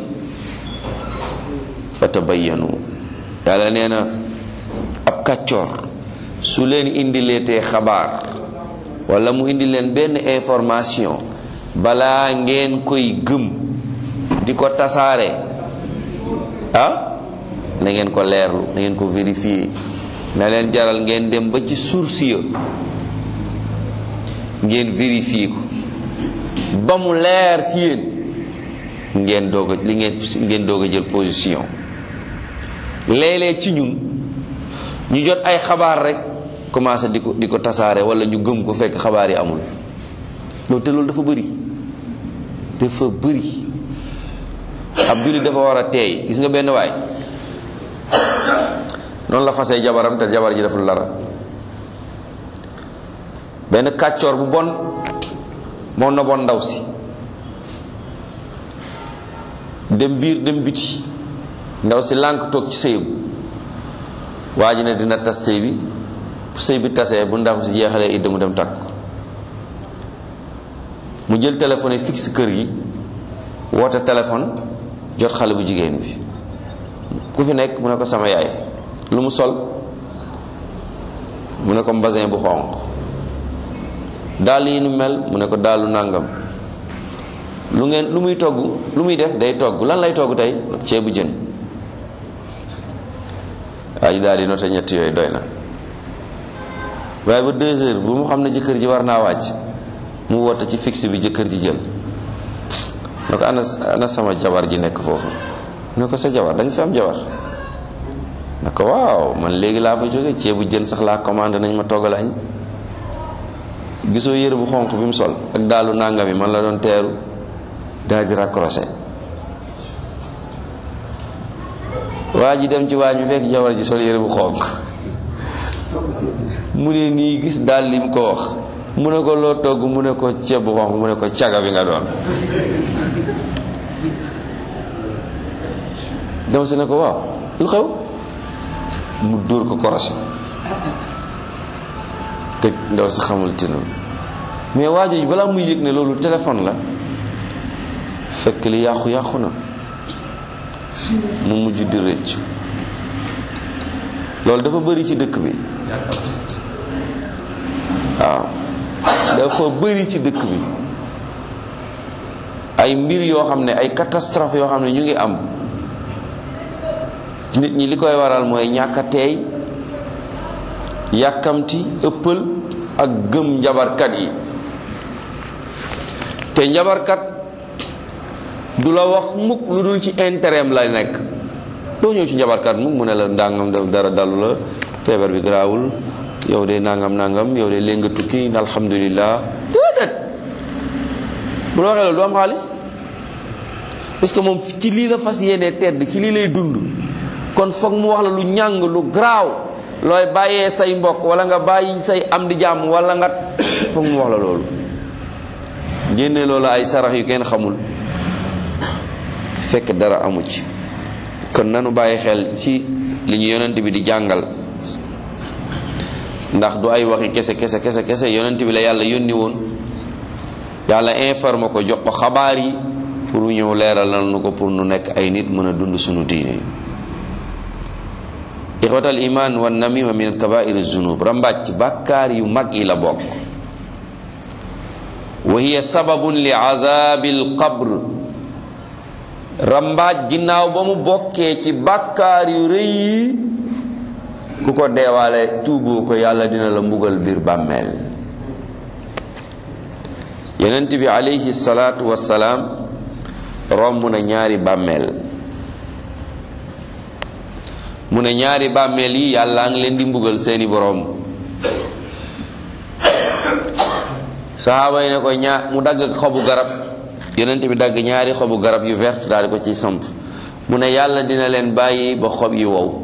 fatabayyanu yàlla nee na ab kàccoor su leen indileetee xabaar wala mu indi leen benn information balaa ngeen koy gëm di ko tasaare ah na ngeen ko leerlu na ngeen ko vérifier na leen jaral ngeen dem ba ci source ya ngeen vérifier ko ba mu leer ci yéen ngeen doog a li ngeen ngeen doog a jël position léeg-léeg ci ñun ñu jot ay xabaar rek commencé di ko di ko tasaare wala ñu gëm ko fekk xabaar yi amul loolu te loolu dafa bëri dafa bëri ab jullit dafa war a teey gis nga benn waay noonu la fasee jabaram te jabar ji deful dara benn kàccoor bu bon moo noboon ndaw si dem biir dem biti ndaw si lànk toog ci sëyam waa ji ne dina tas sëy bi bu sëy bi tasee bu ndaw si jeexalee idda mu dem takk mu jël téléphone fixe kër gi woote téléphone jot xale bu jigéen bi ku fi nekk mu ne ko sama yaay lu mu sol mu ne ko mbasin bu xonq dàll yi nu mel mu ne ko dàllu nàngam lu ngeen lu muy togg lu muy def day togg lan lay togg tey ceebu jën waa ji daal di noté ñett yooyu doy na waaye ba deux heures bu mu xam ne jëkkër ji war naa wàcc mu woote ci fixe bi jëkkër ji jël ne ko ana ana sama jabar ji nekk foofu mu ne ko sa jabar da nga fi am jabar ne ko waaw man léegi laa fa jóge ceebu jën sax laa commandé nañ ma toggal añ gisoo yére bu xonq bi mu sol ak daalu nàngami man la doon teeru daal di raccroché waa ji dem ci waañ bi fekk jabar ji sol yére bu xonq mu ne nii gis daal lim ko wax mu ne ko loo togg mu ne ko ceeb bu xonq mu ne ko caga bi nga doon dem si ne ko waaw lu xew mu dóor ko korosé te ndaw si xamul tinul mais waa jooju balaa muy yëg ne loolu téléphone la fekk li yàqu yàqu na mu mujj di rëccu loolu dafa bëri ci dëkk bi waaw dafa bëri ci dëkk bi ay mbir yoo xam ne ay catastrophe yoo xam ne ñu ngi am nit ñi li koy waral mooy ñàkk a teey yàkkamti ëppal ak gëm njabarkat yi te njabarkat du la wax mukk lu dul ci intérêt am la nekk doo ñëw ci njabarkat mukk mu ne la ndàngam dara dalu la feebar bi garaawul yow de nangam nangam yow de léegi nga tukki alhamdulilah déedéet bu la waxee loolu du am xaalis parce que moom ci lii la fas yéene tedd ci lii lay dund kon foog mu wax la lu ñàng lu garaaw looy bàyyee say mbokk wala nga bàyyi say am di jàmm wala nga foog mu wax la loolu génne loolu ay sarax yu kenn xamul fekk dara amu ci kon nanu bàyyi xel ci li ñu yonent bi di jàngal ndax du ay waxi kese kese kese kese yonent bi la yàlla yónni woon yàlla informe ko jox ko xabaar yi pour ñëw leeralal nu ko pour nu nekk ay nit mën a dund sunu diine ixwatal iman wa namima min alkabair zunub rambaaj ci bàkkaar yu mag yi la bokk wa hiya sababun li azabi alqabr rambaaj ginnaaw ba mu bokkee ci bàkkaar yu rëy yi ku ko deewaale tuuboo ko yàlla dina la mbugal biir bàmmeel yonent bi alayhi salaatu wassalaam romb na ñaari bàmmeel mu ne ñaari bàmmeel yi yàlla ngi leen di mbugal seeni boroom saxaaba yi ne ko ñaar mu dagg xobu garab yonent bi dagg ñaari xobu garab yu vert daal di ko ci samp mu ne yàlla dina leen bàyyi ba xob yi wow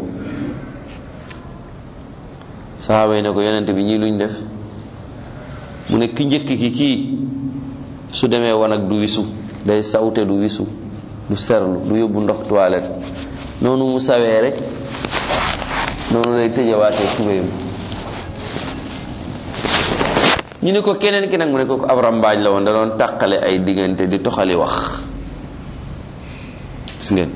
saxaaba yi ne ko yonent bi ñii luñ def mu ne ki njëkk ki kii su demee wan ak du wisu day sawte du wisu du serlu du yóbbu ndox toilette noonu mu sawee rek noonu lay tëjawaatee tubéyam ñu ne ko keneen ki nag mu ne ko ab rambaaj la woon da doon tàqale ay diggante di toxali wax gis ngeen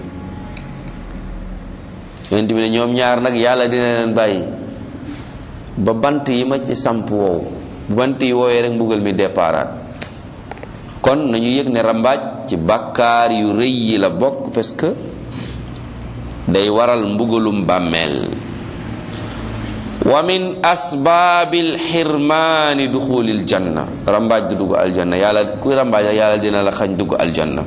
yonent bi ne ñoom ñaar nag yàlla dina leen bàyyi ba bant yi ma ci samp wow bu bant yi woowee rek mbugal mi déparaat kon nañu yëg ne rambaaj ci bàkkaar yu rëy yi la bokk parce que day waral mbugalum bàmmeel wa min asbaabil xirmaani duxulil janna rambaaj du dugg aljanna yàlla kuy rambaaj yàlla dina la xañ dugg aljanna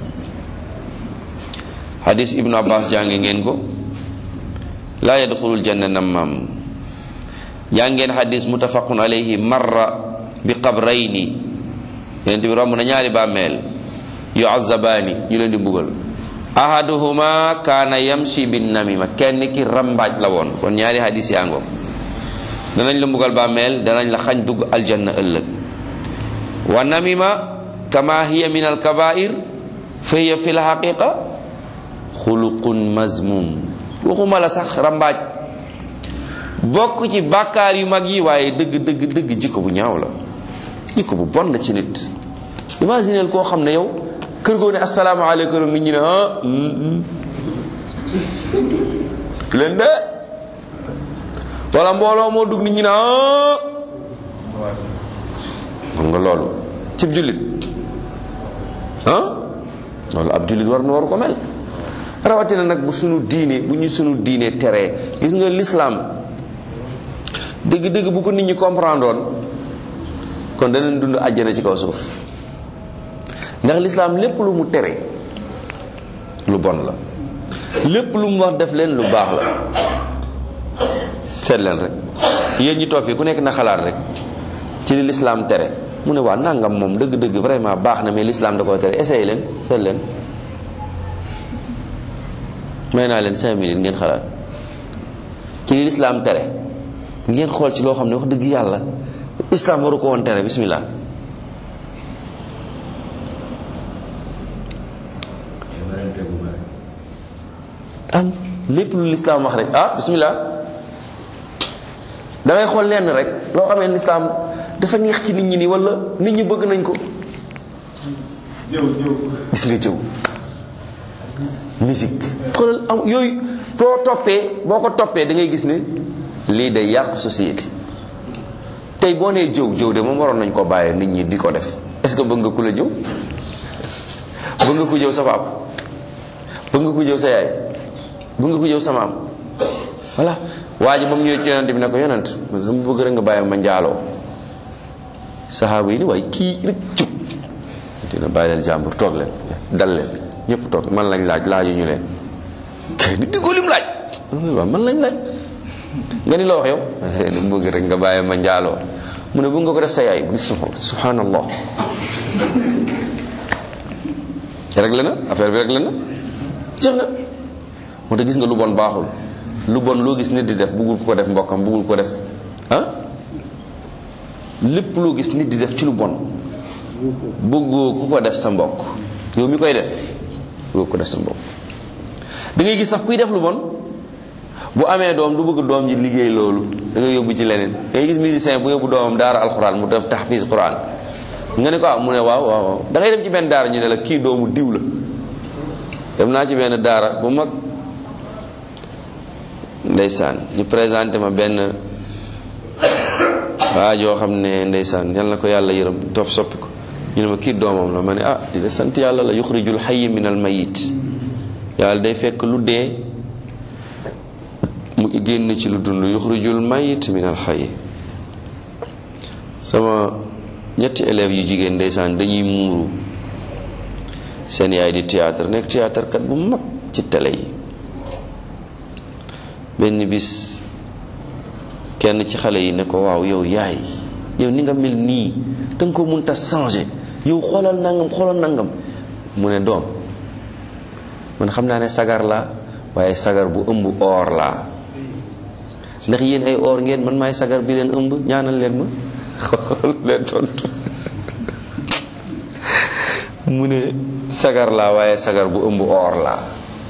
hadis ibnu abbas jàngi ngeen ko laa yadxulul janna nammaam jàngeen hadis muttafaqun alayhi marra bi qabrayni yonent bi romb na ñaari bàmmeel yu azabaani ñu leen di mbugal ahaduhuma kaana yamshi bin namima kenn ki rambaaj la woon kon ñaari hadis yaa ngoog danañ la mbugal bàmmeel danañ la xañ dugg aljanna ëllëg wa namima kama hiya min alkabair fa hiya fi lxaqiqa xuluqun mazmum waxuma la sax rambaaj bokk ci bàkkaar yu mag yi waaye dëgg dëgg dëgg jikko bu ñaaw la jikko bu bon la ci nit imagineel koo xam ne yow kër goo ne asalaamaaleykum nit ñi ne ah leen de wala mbooloo moo dugg nit ñi ne ah xam nga loolu cib jullit ah loolu ab jullit war na waru ko mel rawatina nag bu sunu diine bu ñu sunu diine teree gis nga lislaam dëgg-dëgg bu ko nit ñi comprendre woon kon danañ dund àjjana ci kaw suuf ndax lislaam lépp lu mu tere lu bon la lépp lu mu wax def leen lu baax la seet leen rek yéen ñi toog fii ku nekk na xalaat rek ci li lislaam tere mu ne waa nangam moom dëgg-dëgg vraiment baax na mais lislaam da koo tere essayé leen seet leen may naa leen cinq minutes ngeen xalaat ci li lislaam tere ngeen xool ci loo xam ne wax dëgg yàlla islam waru ko woon tere bismillah am lépp lu lislaam wax rek ah bismillah da ngay xool lenn rek loo xamee lislaam dafa neex ci nit ñi nii wala nit ñi bëgg nañ ko jëw jëw gis nga jëw musique xoolal am yooyu boo toppee boo ko toppee da ngay gis ne lii day yàq société tey boo nee jëw jëw de moom waroon nañ ko bàyyee nit ñi di ko def est-ce que bëgg nga ku la jëw bëgg nga ku jëw sa papa bëgg nga ku jëw sa yaay bëgg nga ku jëw sa maam voilà waa ji ba mu ñëwee ci yonent bi ne ko yonent man dama bëgg rek nga bàyyi ma njaaloo saxaaba yi ni waaye kii rek jub dina bàyyi leen jàmbur toog leen dal leen ñëpp toog man lañ laaj laaju ñu leen kay ni diggoo lim laaj waaw man lañ laaj nga ni loo wax yow dama bëgg rek nga bàyyi ma njaaloo mu ne bëgg nga ko def sa yaay bu subhanallah réglé na affaire bi réglé na jeex na moo tax gis nga lu bon baaxul lu bon loo gis nit di def bëggul ko def mbokkam bëggul ko def ah lépp loo gis nit di def ci lu bon bëggoo ku ko def sa mbokk yow mi koy def bëggoo ko def sa mbokk da ngay gis sax kuy def lu bon bu amee doom du bëgg doom ji liggéey loolu da ngay yóbbu ci leneen da ngay gis musicien bu yóbbu doomam daara alxuraan mu def tahfiz quran nga ne ko ah mu ne waaw waaw waaw da ngay dem ci benn daara ñu ne la kii doomu diw la dem naa ci benn daara bu mag ndeysaan ñu présenté ma benn waa joo xam ne ndeysaan yal na ko yàlla yërëm toof soppi ko ñu ne ma kii doomam la ma ne ah di de sant yàlla la yuxrijul xayyi min al mayit yàlla day fekk lu dee mu génn ci lu dund yuxrijul mayit min al xayyi sama ñetti élèves yu jigéen ndeysaan dañuy muuru seen yaay di théâtre nekk théâtre kat bu mag ci télé yi benn bis kenn ci xale yi ne ko waaw yow yaay yow ni nga mel nii da nga ko mënta changer yow xoolal nangam xoolal nangam mu ne doom man xam naa ne sagar la waaye sagar bu ëmb or laa ndax yéen ay or ngeen man maay sagar bi leen ëmb ñaanal leen ma xool leen tontu mu ne sagar laa waaye sagar bu ëmb or laa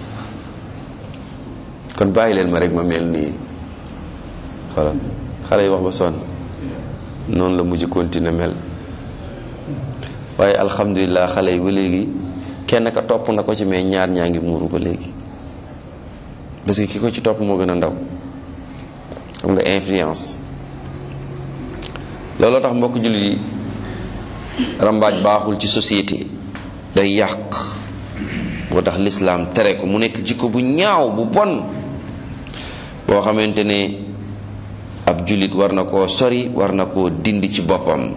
kon bàyyi leen ma rek ma mel nii xoolal xale yi wax ba sonn noonu la mujj continuer mel waaye alhamdulilah xale yi ba léegi kenn ka topp na ko ci mais ñaar ñaa ngi muuru ba léegi parce que ki ko ci topp moo gën a ndaw xam nga influence looloo tax mbokk jullit yi rambaaj baaxul ci société day yàq moo tax lislaam tere ko mu nekk jikko bu ñaaw bu bon boo xamante ne ab jullit war na koo sori war na koo dindi ci boppam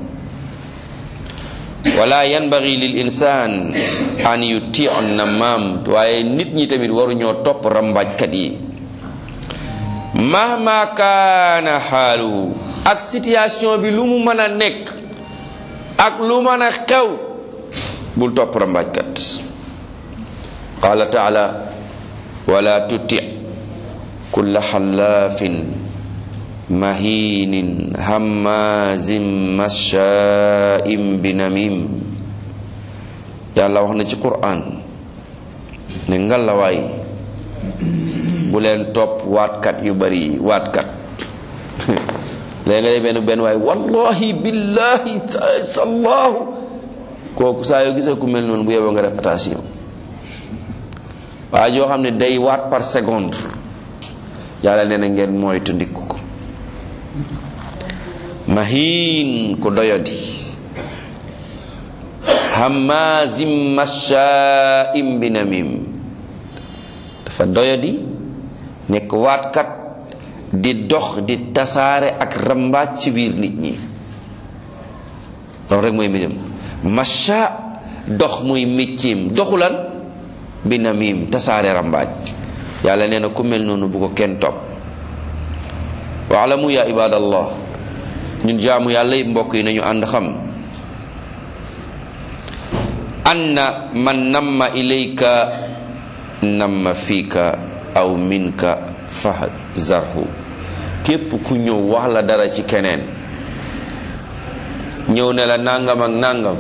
wala yanbaghi lil insaan an yuti nammaam waaye nit ñi tamit waruñoo topp rambaajkat yi mahma kaana xaaluhu ak situation bi lu mu mën a nekk ak lu mën a xew bul topp rambaajkat qaala taala wala tuti kulla xallaafin mahinin hammazin mashaa'in binamim yàlla wax na ci qur'an ne ngalawaay bu leen topp waatkat yu bari yi waatkat léegi nga benn benn waay wallahi billahi sallahu kooku saa yoo gisee ku mel noonu bu yeboo nga def attention waa joo xam ne day waat par seconde yàlla nee na ngeen moytu ndikku ko mahin ku doyodi hamazim mashaa'im binamim dafa doyadi nekk waatkat di dox di tasaare ak rambaaj ci biir nit ñi loolu rek mooy mbéjam masha dox muy mécceem doxulan binamim tasaare rambaaj yàlla nee na ku mel noonu bu ko kenn topp waalamu ya ibadallah ñun jaamu yàlla yi mbokk yi nañu ànd xam anna man namma ilayka namma fiika aw minka fahzarhu képp ku ñëw wax la dara ci keneen ñëw ne la nangam ak nangam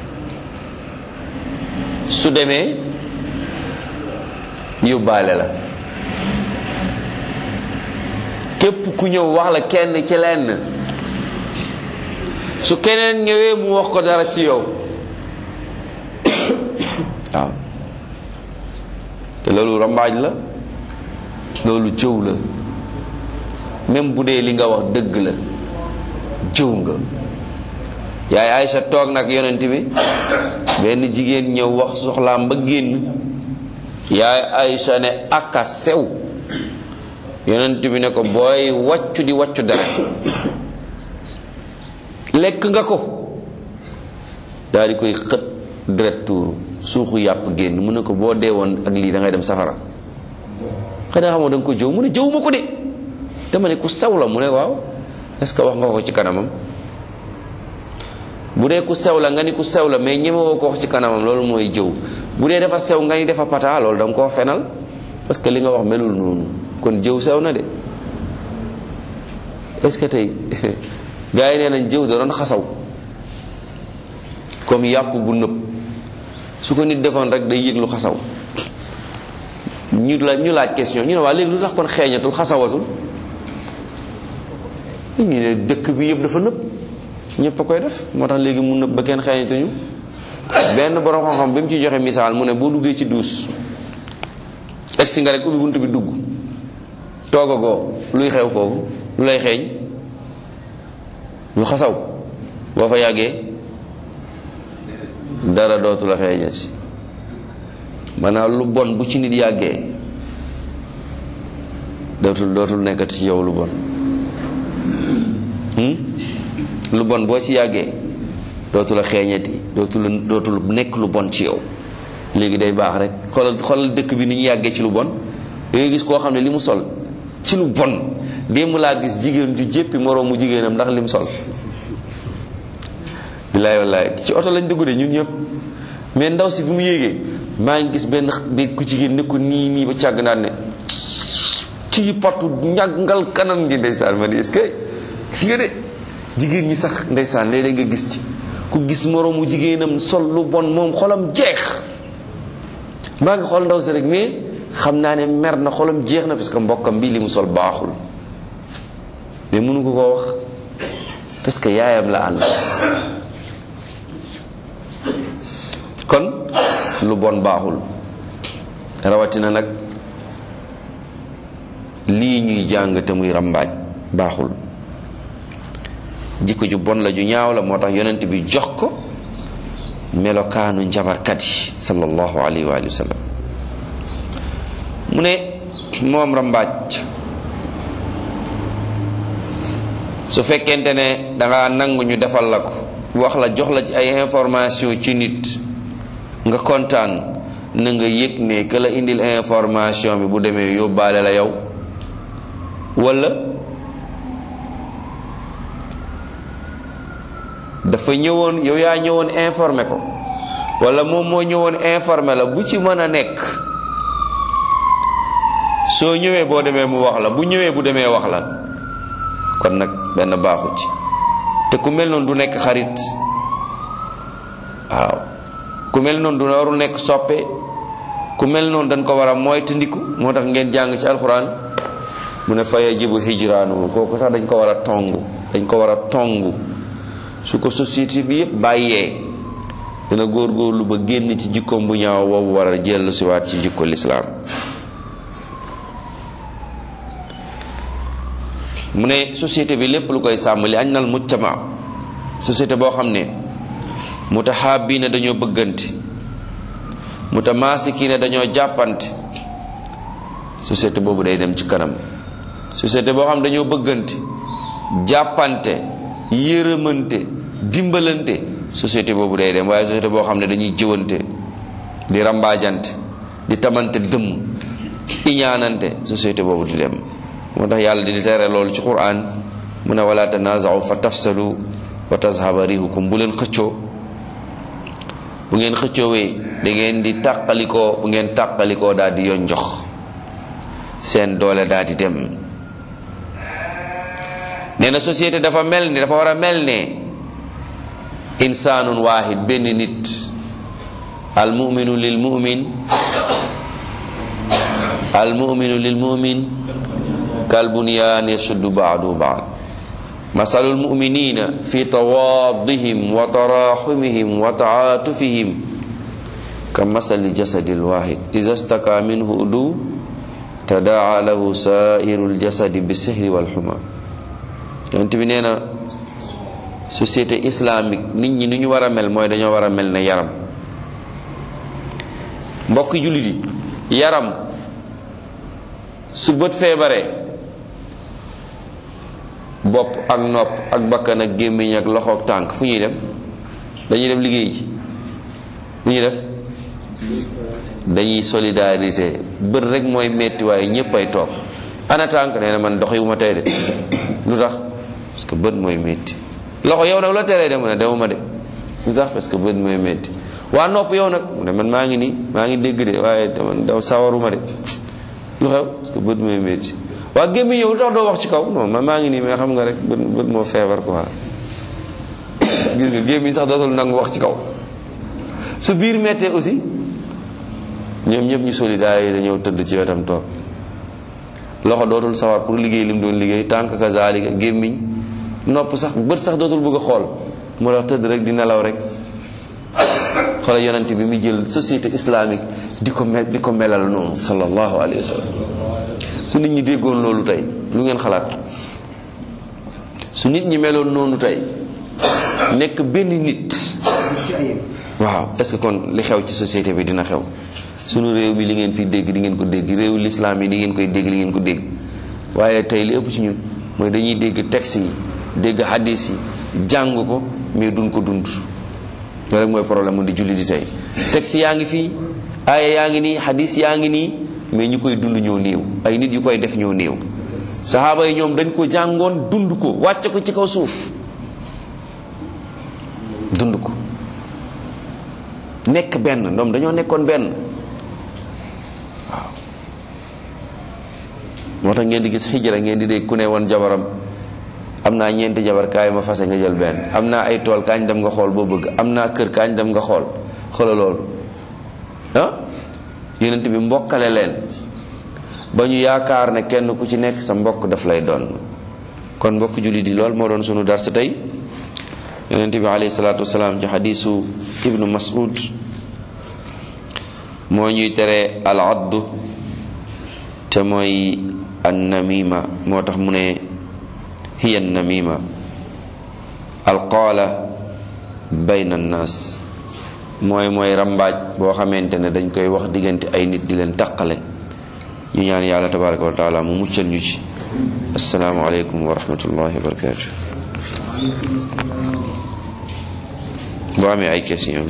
su demee yóbbaale la képp ku ñëw wax la kenn ci lenn su keneen ñëwee mu wax ko dara ci yow waaw te loolu rambaaj la loolu jëw la même bu dee li nga wax dëgg la jëw nga yaay Aïcha toog nag yonent bi benn jigéen ñëw wax soxlaam ba génn yaay Aïcha ne aka sew yonent bi ne ko booy wàccu di wàccu dara lekk nga ko daal di koy xët deret tuuru suuxu yàpp génn mu ne ko boo dee woon ak lii da ngay dem safara xanaa xamoo da nga ko jëw mu ne jëw ma ko de dama ne ku sew la mu ne waaw est-ce que wax nga ko ci kanamam bu dee ku sew la nga ni ku sew la mais ñemewoo ko wax ci kanamam loolu mooy jëw bu dee dafa sew nga ni dafa pata loolu da nga koo fenal parce que li nga wax melul noonu kon jëw sew na de est-ce que tey gars yi nee nañ jëw da doon xasaw comme yàpp bu nëb su ko nit defoon rek day yëg lu xasaw ñu la ñu laaj question ñu ne waa léegi lu tax kon xeeñatul xasawatul ñu ne dëkk bi yëpp dafa nëb ñëpp a koy def moo tax léegi mu nëb ba kenn xeeñatuñu benn borom xam-xam bi mu ci joxe misaal mu ne boo duggee ci duus egsi nga rek ubbi bunt bi dugg toogagoo luy xew foofu lu lay xeeñ lu xasaw boo fa yàggee dara dootu la xeeñati maanaam lu bon bu ci nit yàggee dootul dootul nekkati ci yow lu bon lu bon boo ci yàggee dootu la xeeñati dootul dootul nekk lu bon ci yow léegi day baax rek xoolal xoolal dëkk bi ni ñu yàggee ci lu bon da ngay gis koo xam ne li mu sol ci lu bon démb laa gis jigéen ju jéppi moroomu jigéenam ndax li mu sol bilaay wallaay ci oto lañ dugg de ñun ñëpp mais ndaw si bi mu yéegee maa ngi gis benn bi ku jigéen ne ko nii nii ba càgg naan ne ci patu ñàggal kanam ngi ndeysaan ma di est-ce que gis nga de jigéen ñi sax ndeysaan léeg-léeg nga gis ci ku gis moroomu jigéenam sol lu bon moom xolam jeex maa ngi xool ndaw si rek mais xam naa ne mer na xolam jeex na parce que mbokkam bi li mu sol baaxul mais mënu ko koo wax parce que yaayam la ànd kon lu bon baaxul rawatina nag lii ñuy jàng te muy rambaaj baaxul jikko ju bon la ju ñaaw la moo tax yonent bi jox ko melokaanu njabarkat yi sallallahu alayhi wa sallam mu ne moom rambaaj su fekkente ne danga nangu ñu defal la ko wax la jox la ci ay information ci nit nga kontaan na nga yëg ne que la indil information bi bu demee yóbbaale la yow wala dafa ñëwoon yow yaa ñëwoon informé ko wala moom moo ñëwoon informé la bu ci mën a nekk soo ñëwee boo demee mu wax la bu ñëwee bu demee wax la kon nag benn baaxu ci te ku mel noonu du nekk xarit waaw ku mel noonu du warul nekk soppe ku mel noonu dañ ko war a moytandiku moo tax ngeen jàng ci alxuraan mu ne fa yajibu hijraanu kooku sax dañ ko war a tongu dañ ko war a tongu su ko société bi yëpp bàyyee dina góorgóorlu ba génn ci jikkoom bu ñaaw boobu war a jellu siwaat ci jikko lislaam mu ne société bi lépp lu koy sàmm li añ nal mujtama société boo xam ne mutahaabina dañoo bëggante mutamaasikiina dañoo jàppante société boobu day dem ci kanam société boo xam dañoo bëggante jàppante yërëmante dimbalante société boobu day dem waaye société boo xam ne dañuy jëwante di rambaajante di tamante dëmm iñaanante société boobu di dem moo tax yàlla di tere loolu ci quran mu ne wala tanaaza'u fa tafsalu wa tazhaba rihukum bu leen xëccoo bu ngeen xëccoowee da ngeen di tàqalikoo bu ngeen tàqalikoo daal di yoon jox seen doole daal di dem nee na société dafa mel ni dafa war a mel ne insaanun waahid benn nit al muminu lil mumin al muminu lil mumin kal bunyaan yashuddu baadu baad masalul muminina fi tawaadihim wa taraxumihim wa taatufihim ka masali jasadil waahid ida staka minhu udu tadaa lahu sairu ljasadi bisihri walxuma yonent bi nee na société islamique nit ñi ni ñu war a mel mooy dañoo war a mel ne yaram mbokk jullit yi yaram su bët feebaree bopp ak nopp ak bakkan ak gémmiñ ak loxo ak tànk fu ñuy dem dañuy dem liggéey ji fu ñuy def dañuy solidarité bët rek mooy metti waaye ñépp ay toog ana tànk nee na man dox yu ma tey de lu tax parce que bët mooy metti loxo yow nag la teree dem mu ne demuma de lu tax parce que bët mooy metti waa nopp yow nag mu ne man maa ngi nii maa ngi dégg de waaye man daw sawaruma de lu xew parce que bët mooy metti waa gémmiñ yow lu tax doo wax ci kaw non man maa ngi nii mais xam nga rek bët bët moo feebar quoi gis nga gémmiñ sax dootul nangu wax ci kaw su biir mettee aussi ñoom ñëpp ñu solidaire dañoo tëdd ci wetam toog loxo dootul sawar pour liggéey lim doon liggéey tànk kazalika gémmiñ nopp sax bët sax dootul bëgg a xool mu tax tëdd rek di nelaw rek xoolal yonent bi mu jël société islamique di ko mel di ko melal noonu sallallahu alayhi wa sallam su nit ñi déggoon loolu tey lu ngeen xalaat su nit ñi meloon noonu tey nekk benn nit waaw est-ce que kon li xew ci société bi dina xew sunu réew mi li ngeen fi dégg di ngeen ko dégg réewu lislaam yi li ngeen koy dégg li ngeen ko dégg waaye tey li ëpp ci ñun mooy dañuy dégg texte yi dégg hadis yi jàng ko mais duñ ko dund loolu rek mooy problème mu di julli di tey texte yaa ngi fii aaya yaa ngi nii hadis yaa ngi nii mais ñu koy dund ñoo néew ay nit yu koy def ñoo néew saxaaba yi ñoom dañ ko jàngoon dund ko wàcce ko ci kaw suuf dund ko nekk benn ñoom dañoo nekkoon benn waaw moo tax ngeen di gis xijra ngeen di dégg ku ne woon jabaram am naa ñeenti jabar kaay ma fase nga jël benn am naa ay tool kaañ dem nga xool boo bëgg am naa kër kaañ dem nga xool xoola loolu ah yonent bi mbokkale leen ba ñu yaakaar ne kenn ku ci nekk sa mbokk daf lay doon kon mbokk jullit yi lool moo doon sunu darsa tey yonent bi alayhi salaatu wasalaam ci xadiisu ibnu mas'ud moo ñuy tere al addu te mooy an namima moo tax mu ne hiya an namima al qaala bayna annaas mooy mooy rambaaj boo xamante ne dañ koy wax diggante ay nit di leen taqale ñu ñaan yàlla tabaraka wa taala mu muccal ñu ci assalaamu aleykum wa rahmatullahi wa barakatu boo amee ay question